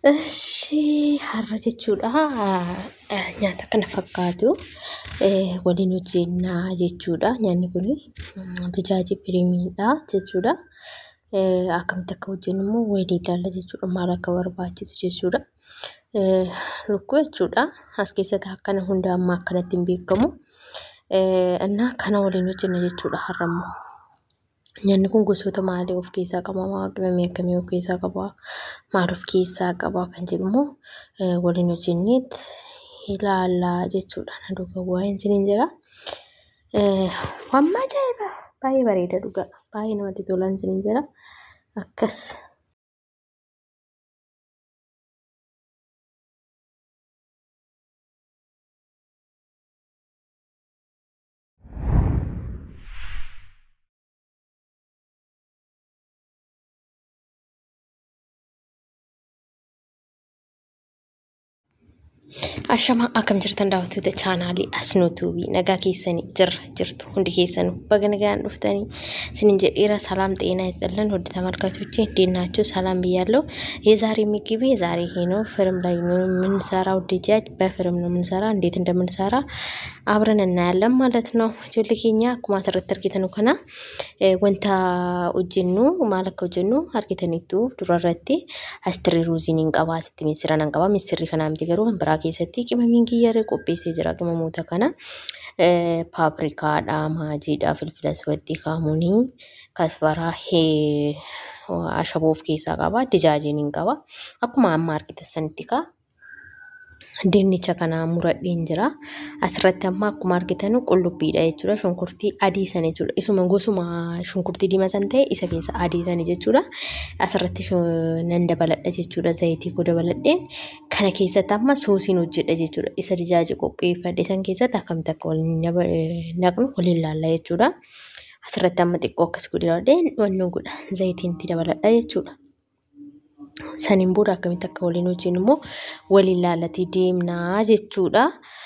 Ishee har'a jechuudha nyaata kana fakkaatu waliin hojjennaa jechuudha. Nyaanni kun tajaajila piriimiidha jechuudha. Akkamitti akka hojjennu immoo walii ilaalla jechuudha. Maal akka barbaachisu jechuudha. Lukkuu jechuudha. As keessatti akkana hunda amma akkanatti hin beekamu. Innaa kana waliin hojjenna jechuudha har'a immoo. Nyaanni kun gosoota maalii of keessaa qaba? Qimamii akkamii of keessaa qaba? Maal of keessaa qaba? Kan jedhu immoo waliin hojjenneet ilaallaa jechuudha. Na duukaa bu'aa isiniin jira. Waan ajaa'iba! Baay'ee bareeda dhugaa. Baay'ee namatti tola isiniin jira. Akkas. Ashamaa akkam jirtan daawwattoota chaanaalii Asnootuubii nagaa keessanii jirra jirtu hundi keessanuu baga nagaan dhuftanii isinin jedheera ሰላም ጤና ይስጥልን ውድ ተመልካቾቼ እንዴት ናችሁ? ሰላም ብያለሁ። የዛሬ ምግብ የዛሬ ይሄ ነው። ፍርም ላይ ነው የምንሰራው። ድጃጅ በፍርም ነው የምንሰራ። እንዴት እንደምንሰራ አብረን እናያለን ማለት ነው። ጆሊ ኬኛ akkuma asirratti argitan kana wanta hojjennu maal akka hojjennu argitaniittu durarratti astirii ruuziin hin qabaa asitti misira nan qabaa misirri kanaa miti garuu kan biraa keessatti qimamiin kiyyaree qopheessee jira qimamoota kana paaprikaadha maajiidha filfila aswatti kaamunii kasbaraa ashaboo of keessaa qaba dijaajiin hin qaba akkuma amma argitan sanitti kaa dinnicha kana muradheen jira. Asirratti amma akkuma argitan qullubbiidha jechuudha. Shunkurtii adii sana jechuudha. Isuma gosuma shunkurtii diimaa san ta'e isa keessa adii sana jechuudha. Asirratti nan dabaladha jechuudha. Zayitii koo dabaladheen kana keessatti amma soosiin hojjedha jechuudha. Isa dijaaji qopheeffadhe san keessatti akkamitti akka waliin naqnu waliin laalla jechuudha. Asirratti amma xiqqoo akkas godhadheen wannoon godha. Zayitiin itti dabaladha jechuudha. saniin booda akkamitti akka waliin hojjennu immoo waliin laallatii deemnaa jechuudha.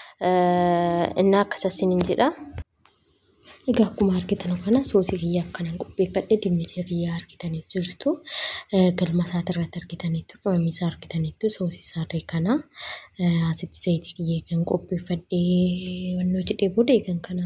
Innaa akkas asiniin jedha. Egaa akkuma argitan kana soosii kiyyaa akkanaan qopheeffadhe dinnicha kiyyaa argitanii jirtu. Galma isaati irratti argitaniittu qimamii isaa argitaniittu soosii isaarree kana asitti zayitii kiyyee kan qopheeffadhee wannoo jedhee booda eegan kana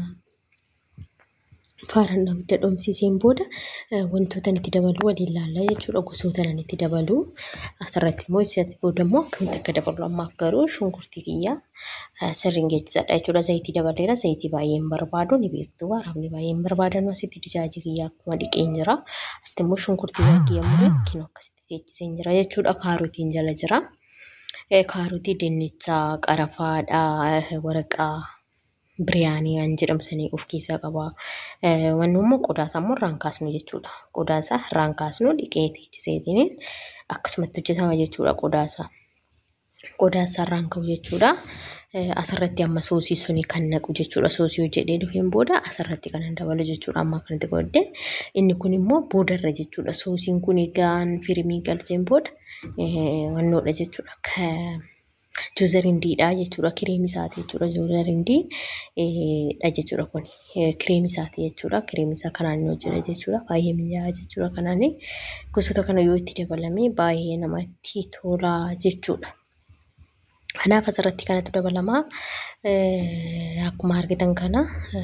faaraan abidda dhoomsiseen booda wantoota itti dabalu waliin laallaa jechuudha. Gosoota nan itti dabalu. Asirratti immoo isatti booda immoo akkamitti akka dabalu ammaaf garuu shunkurtii kiyyaa sirriin geessisadha jechuudha. Zayitii dabaleera. Zayitii baay'ee hin barbaadu ni beektu. Waraabni baay'ee hin barbaadanu asitti dijaajii kiyyaa akkuma dhiqeen jira. Asitti immoo shunkurtii baay'ee ammoo kinoo akkasitti teechiseen jira jechuudha. Kaarotiin jala jira. Kaarotii dinnicha qarafaadha waraqaa biriyaanii kan jedhamsanii of keessaa qaba. Wanni immoo qodaasaa immoo irraan kaasnu jechuudha. Qodaasaa irraan kaasnu dhiqee teechiseetiin akkasumatti hojjetama jechuudha qodaasaa. Qodaasaa irraan ka'u jechuudha. Asirratti amma soosii suni kan naqu jechuudha. Soosii hojjedhee dhufeen booda asirratti kan dabalu jechuudha. Amma akkanatti godhee inni kun immoo boodarra jechuudha. Soosiin kun egaan firimii galcheen booda wannoodha jechuudha. Joozarindidha jechuudha. Kireemii isaati jechuudha. Joozarindii dha jechuudha kun. Kireemii isaati jechuudha. Kireemii isaa kanaan inni hojjeta jechuudha. Baay'ee mi'aawa jechuudha. Kanaan gosoota kana yoo itti dabalame baay'ee namatti tola jechuudha. Kanaaf asirratti kanatu dabalamaa. Akkuma argitan kana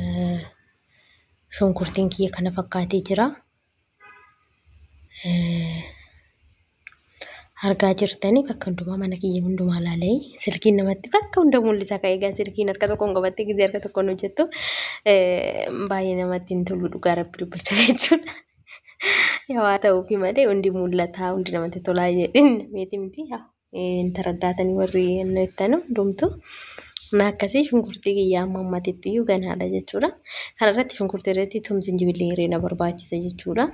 shunkurtiin kiyya kana fakkaatee jira. argaa jirtanii bakka hundumaa mana kiyya hundumaa ilaalee silkiin namatti bakka hunda mul'isa kan egaa silkiin harka tokkoon qabattee gisee harka tokkoon hojjettu baay'ee namatti hin tolu dhugaa rabbi dubbachuu jechuudha. Yaa ta'uufi malee hundi mul'ata hundi namatti tolaa jedhin meeti miti hin taraddaatanii warri inni ittanu hundumtu. Na akkasii shunkurtii kiyyaa amma ammatitti iyyuu ganaadha jechuudha. Kanarratti shunkurtii irratti tum zinjibillee na barbaachisa jechuudha.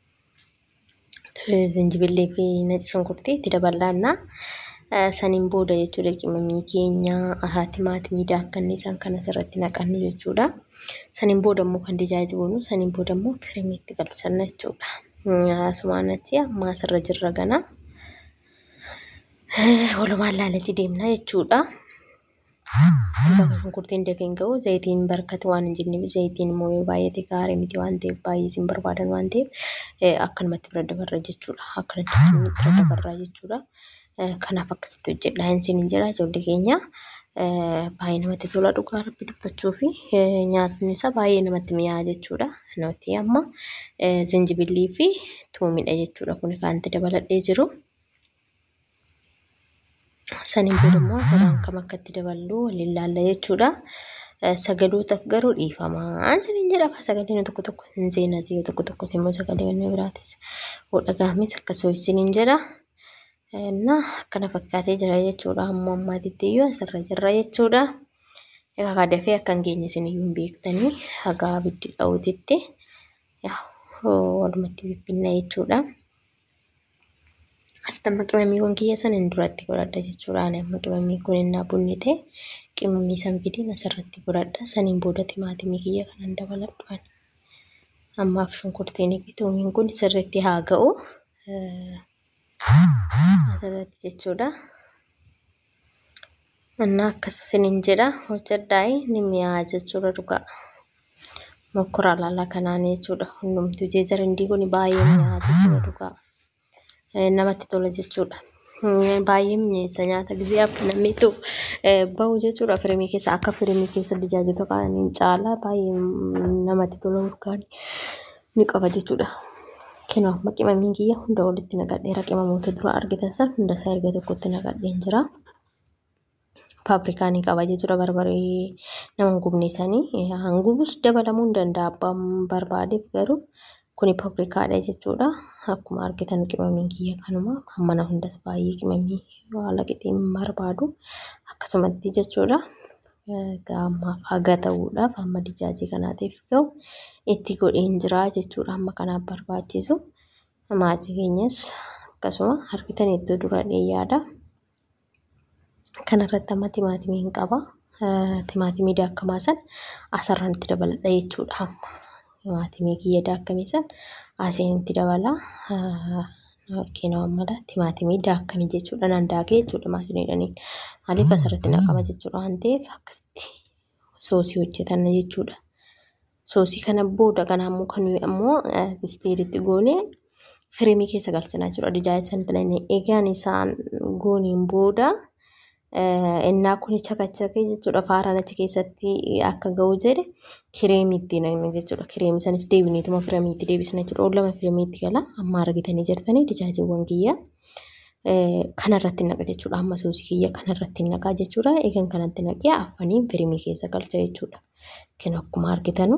Zinjibillee fi naci shunkurtii itti dabalannaa. Saniin booda jechuudha qimamii keenya timaatimiidha akka inni isaan kan asirratti naqannu jechuudha. Saniin booda immoo kan dijaajiloonu saniin booda immoo kirimiitti galchanna jechuudha. Asumaan achi amma asirra jirra gana. Walumaan laalachi deemna jechuudha. bakka shunkurtiin dafee hin ga'u zayitiin barkate waan hin jirreef zayitiin immoo yoo baay'ate gaarii miti waan ta'eef baay'ee isin barbaadan waan ta'eef akkanumatti bira dabarra jechuudha. Akkanatti bira dabarraa jechuudha. Kanaaf akkasitti hojjedha isin hin jira ijoollee keenya. Baay'ee namatti tola dhugaa rabbi dubbachuu fi nyaatni isaa baay'ee namatti mi'aawa jechuudha. Nuti amma zinjibillii fi tuumidha jechuudha. Kun kan itti dabaladhee jiru. Saniin booda immoo saraan kam akka itti daballu waliin laalla jechuudha. Sagalootaaf garuu dhiifamaa saniin jedhama. Sagaleen tokko tokko hin seenas yoo tokko tokko immoo sagalee wanni biraatis dhagaames akkasuma isiniin jedha. Na akkana fakkaatee jira jechuudha. Hamma ammaatitti iyyuu asirra jirra jechuudha. Egaa dafee akka hin geenye isin iyyuu hin beektanii hagaa abiddi dha'uutitti walumatti bibbinna jechuudha. Asitti amma qimamiiwwan kiyya sana hin duratti godhadha jechuudha. Ani amma qimamii kun innaa bunni ta'e qimamii san fidiin asirratti godhadha. Saniin booda timaatimii kiyya kanan dabaladhu. Ammaaf shunkurtiin fi tuumiin kun sirriitti haa ga'u. Asirratti jechuudha. Innaa akkas isiniin jedha hojjedhaayi ni mi'aawa jechuudha dhugaa. Mokkoraa laallaa kanaan jechuudha. Hundumtuu jeejarindii kun baay'ee mi'aawa jechuudha dhugaa. namatti tola jechuudha. Baay'ee mi'eessa nyaata gisee akka namni bahu jechuudha. Firimii keessa akka firimii keessa tajaajilu kaaniin caalaa baay'ee namatti tola urgaan ni qaba jechuudha. Kanaaf qimamiin kiyya hunda walitti naqadheera qimamoota dura argitan san hunda isaa erga tokkotti naqadheen jira. Paaprikaa ni qaba jechuudha barbaree nama hin gubne sanii hangubus dabalamuu ni danda'a abbaan barbaadeef garuu kuni paaprikaadha jechuudha. Akkuma argitan qimamiin kiyya kanuma mana hundas baay'ee qimamii haala qixeen barbaadu akkasumatti jechuudha. Ammaaf haga ta'uudhaaf amma dijaajii kanaatiif ga'u itti godheen jira jechuudha. Amma kanaaf barbaachisu maatii keenyas akkasuma argitan iddoo dura dheeyyaadha. Kanarratti amma timaatimii hin qaba. Timaatimii daakamaa san asirraan itti dabaladha jechuudha amma. timaatimii kiyya daakkame san asiin itti dabala. Keenoo mala timaatimii daakkame jechuudha. Nan daakee jechuudha maashiniidhaniin. Maaliif asirratti naqama jechuudha waan ta'eef akkasitti soosii hojjetan jechuudha. Soosii kana booda kana ammoo kan nuyi ammoo bisteeritti goonee firimii keessa galchinaa jechuudha. Dijaayii sanatti egaan isaan gooniin booda innaa kun chakachakee jechuudha faaraan achi keessatti akka ga'u jedhe kireemiitti naqne jechuudha. Kireemii sanis deebiniituma firamiitti deebisna jechuudha. Lama firamiitti gala amma argitanii jirtanii dijaajiiwwan kiyya kanarratti naqa jechuudha. Amma soosii kiyya kanarratti naqaa jechuudha. Eegan kanatti naqee afaniin firimii keessa galcha jechuudha. Kan akkuma argitanu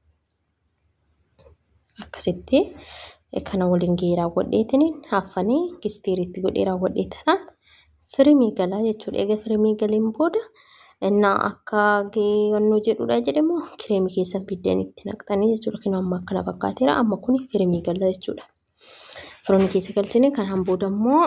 akkasitti kana waliin gahee raawwadheetiin affanii kisteeritti godhee raawwadhee tanaan firimii galaa jechuudha. Egaa firimii galeen booda innaa akka geewwannoo jedhudha jedhamu kireemii keessan fiddeen itti naqxanii jechuudha. Kan amma akkana fakkaateera amma kun firimii gala jechuudha. Firimii keessa galchine kanaan booda immoo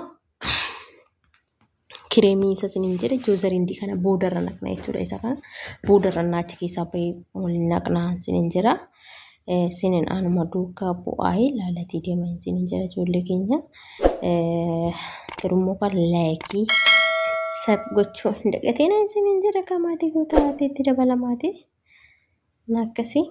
kireemii isa siniin jedhe joozarindii kana boodarra naqna jechuudha. Isa kana boodarra naachi keessaa bahee waliin naqnaa siniin jira. Sinin anuma duukaa bu'aa ilaalatii deeman sinin jira ijoollee keenya. Firummoo kan laayikii sab gochuun dagateen sinin jira kamaatii guutaa itti dabalamaati. Akkasii.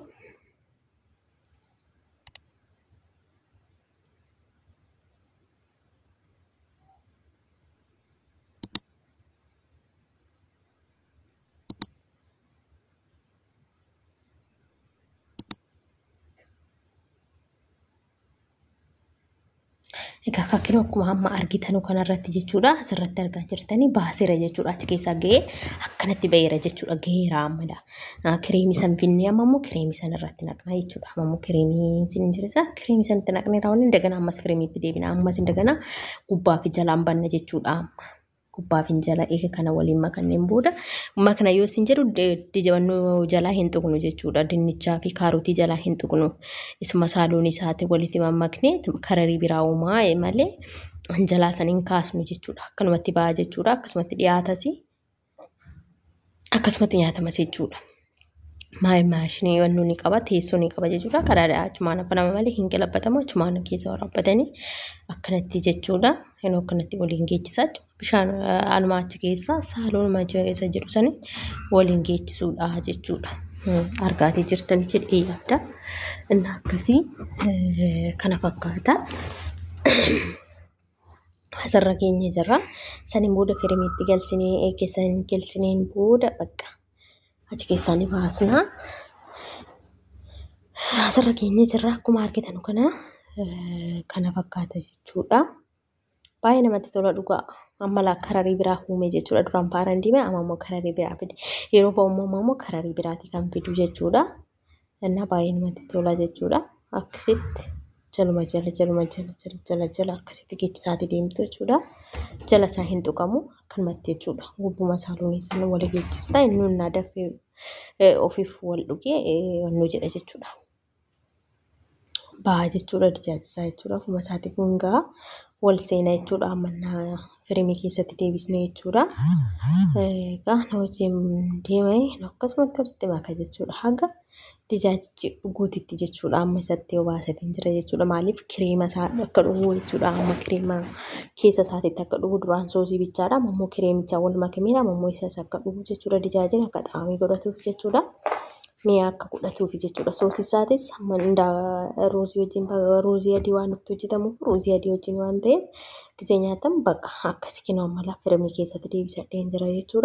Egaa fakkiin akkuma amma argitan kanarratti jechuudha. Asirratti argaa jirtanii baaseera jechuudha. Achi keessaa gahee akkanatti baheera jechuudha. Gaheera ammadha. Kireemii san finnee amma immoo kireemii san irratti naqnaa jechuudha. Amma immoo kireemii sin jira isaa kireemii sanitti naqnee raawwanne indagana ammas fireemiitti deebina. Ammas indagana gubbaa fi jalaan banna jechuudha amma. Gubbaa fi jala eega kana waliin makanneen booda makna yoo isin jedhu dijabannoo jalaa hin tuqnu jechuudha. Dinnichaa fi kaarotii jalaa hin tuqnu. Isuma saaloon isaati walitti mammaknee kararii biraa uumaa malee jalaa san hin kaasnu jechuudha. Akkanumatti ba'a jechuudha. Akkasumatti dhiyaatas akkasumatti nyaatamas jechuudha. maashinii wannu ni qaba teessoo ni qaba jechuudha karaadha achumaan banama malee hin qalabbatamu achumaan keessa waraabbatanii akkanatti jechuudha yeroo akkanatti waliin geechisaa bishaan anumaa achi keessa saaloon achi keessa jiru sani waliin geechisuudha jechuudha argaatii jirtan jedhee yaadda inni akkasii kana fakkaata. Asirra keenya jirra. Saniin booda firimiitti galchinee eeggasan galchineen booda bakka achi keessaa ni baasna. Asirra keenya jirra. Akkuma argitan kana kana fakkaata jechuudha. Baay'ee namatti tola dhugaa. Amma kararii biraa uume jechuudha. Duraan paaraan diime amma immoo kararii biraa fide. Yeroo ba'ummaa immoo kararii biraati kan fidu jechuudha. Innaa baay'ee namatti tola jechuudha. Akkasitti jaluma jala jaluma jala jala jala jala akkasitti geechisaatii deemtu jechuudha. Jala isaa hin tuqamu akkanumatti jechuudha. Gubbuma saaluunii sana wal geechistaa inni innaa dafee ofiif wal dhugee wannu jedha jechuudha. Ba'aa jechuudha dijaajisaa jechuudha. Ofuma isaatiif hungaa wal seenaa jechuudha. Ammannaa firimii keessatti deebisnee jechuudha. Egaa na wajjin deemee akkasumatti walitti maka jechuudha. Haga dijaajichi dhuguutitti jechuudha. Amma isatti obaasatiin jira jechuudha. Maaliif kireema isaa akka dhugu jechuudha. Amma kireema keessa isaatiitti akka dhugu duraan soosii bichaadha. Amma immoo kireemicha wal makameera. Amma immoo isas akka dhugu jechuudha. Dijaajin akka xaamii godhatuuf jechuudha. Mi'a akka godhatuuf jechuudha. Soosii isaatis ruuzii wajjin ruuzii adii waan itti hojjetamuuf ruuzii adii wajjin waan ta'eef gisee nyaatan bakka akkasii kinoo mala firimii keessatti deebisadheen jira jechuudha.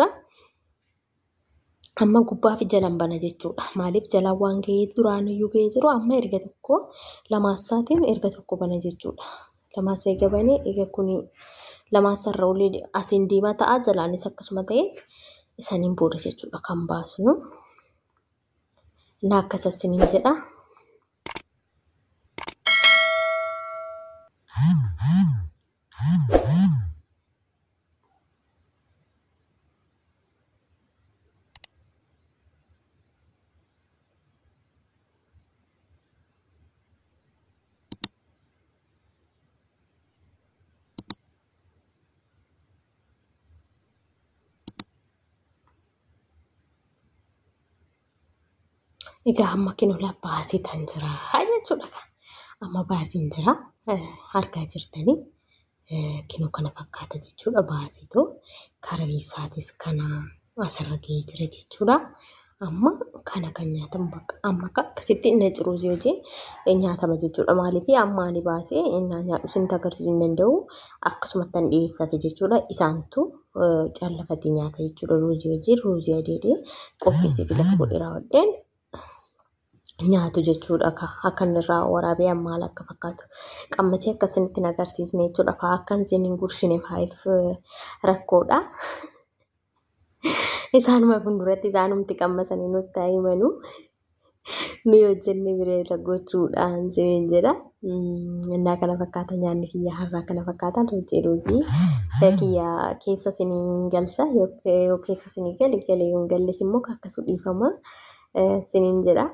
Amma gubbaa fi jalaan bana jechuudha. Maaliif jalaan waan ga'ee duraan iyyuu ga'ee jiru amma erga tokko lamaassaatiin erga tokko bana jechuudha. Lamaassa eega banee eega kuni lamaassa irra olii asiin diimaa ta'a jalaanis akkasuma ta'e isaniin booda jechuudha kan baasnu. Innaa akkas isiniin jedha. Egaa amma kinoola baasii tan jira jechuudha. Amma baasiin jira argaa jirtanii kinoo kana fakkaata jechuudha baasiitu kararii isaatis kana asirra ga'ee jira jechuudha. Amma kana kan nyaatamu bakka amma akkasitti inni ciruusii hojii nyaatama jechuudha. Maaliif amma ani baasee innaa nyaadhu isin agarsiisuu hin danda'u akkasumatti an dhiyeessate jechuudha. Isaantu caallafatee nyaata jechuudha. Ruuzii hojii ruuzii adiidee qopheessee lafa godhee raawwadheen nyaatu jechuudha. Akka inni irraa waraabee maal akka fakkaatu qammasee akkasinitti hin agarsiisne jechuudha. Faa akka isin hin gurshine faayiif rakkoodha. Isaanuma fuulduratti isaanumti qammasanii nutti himanu. Nuyi hojjennee bira gochuudhaan siniin jedha. Innaa kana fakkaata nyaanni kiyya har'aa kana fakkaata. Hojii ruuzii kiyya keessa siniin galcha yoo keessa sinii gale galee yoo hin galles immoo akkasuma dhiifama siniin jedha.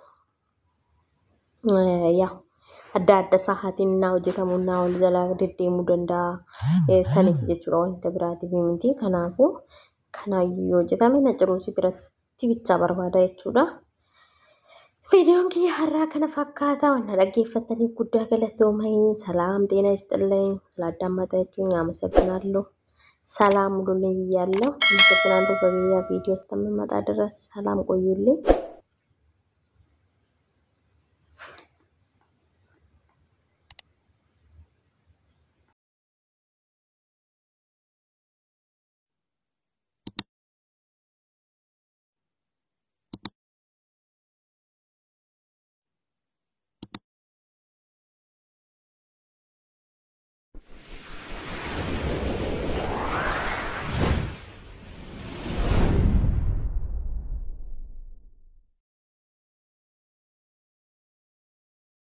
yaa adda adda sa'aatiin naa hojjetamu naa ol jalaa deddeemuu danda'a saniif jechuudha wanta biraatiif miti kanaafuu kanaayyuu hojjetame na ciruusii biratti bichaa barbaada jechuudha. Viidiyoon kiyya har'aa kana fakkaata wanna dhaggeeffataniif guddaa galatoomanii salaam ጤና ይስጥልኝ ስላዳመጣችሁኝ jechuun አመሰግናለሁ። ሰላም ሁሉልኝ ብያለሁ። አመሰግናለሁ። በሌላ ቪዲዮ እስከምመጣ ድረስ ሰላም ቆዩልኝ።